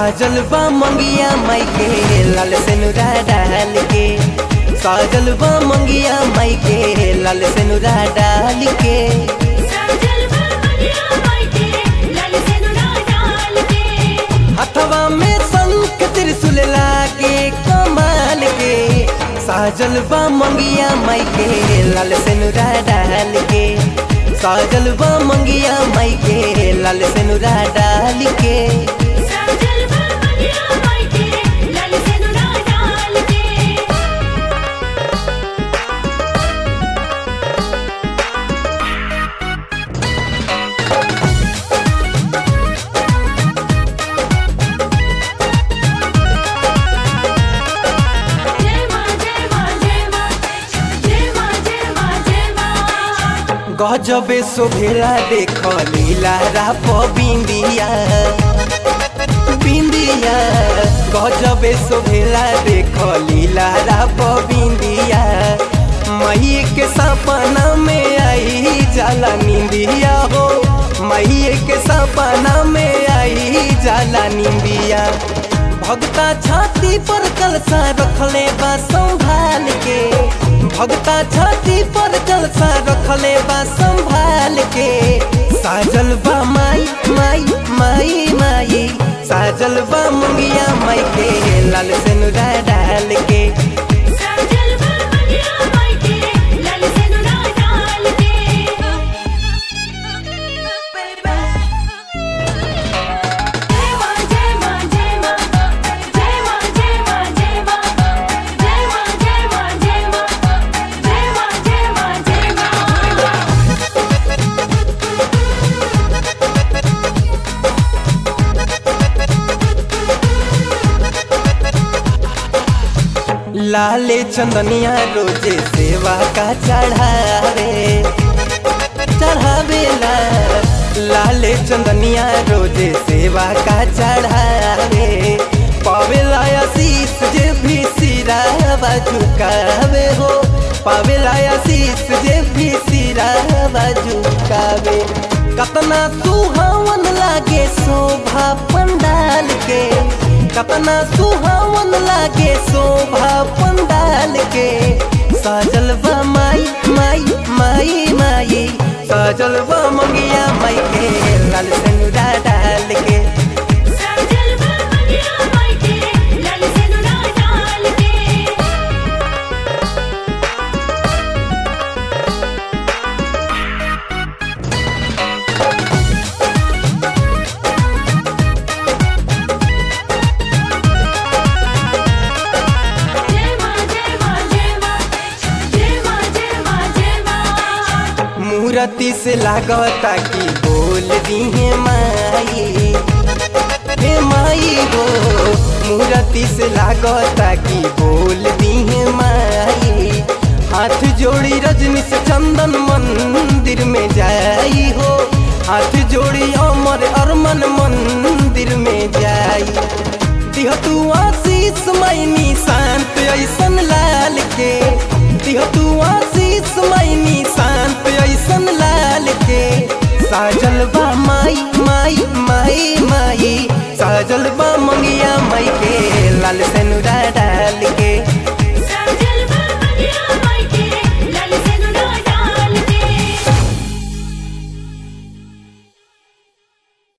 साजल बा मंगिया माई के लाल सेनुरा डाल के साजल बा मंगिया माई के लाल सेनुरा डाल के साजल बगिया माई के लाल सेनुरा डाल के हथवा में शंख त्रिशूल लागे कमाल के साजल बा मंगिया माई के लाल सेनुरा डाल के साजल बा मंगिया माई के लाल सेनुरा डाल के साजल बगिया माई के लाल सेनुरा डाल के जय मां जय मां जय मां जय मां जय मां जय मां गजबे शोभेला देख लीला राप बिंदिया बिंदिया गजबे शोभेला देख लीला राप बिंदिया मई के सपना में आई जाला निंदिया हो मई के सपना में आई जाला निंदिया भगता छाती पर कलसा रखले बा संभाल के भगता छाती पर कलसा रखले बा संभाल के साजल बा माई माई माई माई साजल बा मुंगिया माई के लाल सेनुरा डाल के साजल बगिया माई के लाल सेनुरा डाल के जय मां जय मां जय मां जय मां जय मां जय मां जय मां जय मां जय मां जय मां जय मां जय मां लाले चंदनिया रोजे सेवा का चढ़ावे चढ़ावेला लाले चंदनिया रोजे सेवा का चढ़ावे पावेला आशीष जे भी सिरावा झुकावे हो पावेला आशीष जे भी सिरावा झुकावे कतना सुहावन लागे शोभा पंडाल के कतना सुहावन लागे शोभा पंडाल के साजल बा माई माई माई माई साजल बा मंगिया माई के लाल सेनुरा डाल के साजल बगिया माई के लाल सेनुरा डाल के जय मां जय मां जय मां जय मां जय मां जय मां मूर्ति से लागता कि बोल दी है माई हे माई हो मूर्ति से लागता कि बोल दी है माई हाथ जोड़ी रजनी से चंदन मंदिर में जाई हो हाथ जोड़ी अमर अरमन मंदिर में जाई दिह तू आशीष मैनी शांत ऐसन लाल के दिह तू आशीष मैनी शांत ऐसन लाल के साजल बा माई माई माई माई साजल बा मंगिया माई के लाल से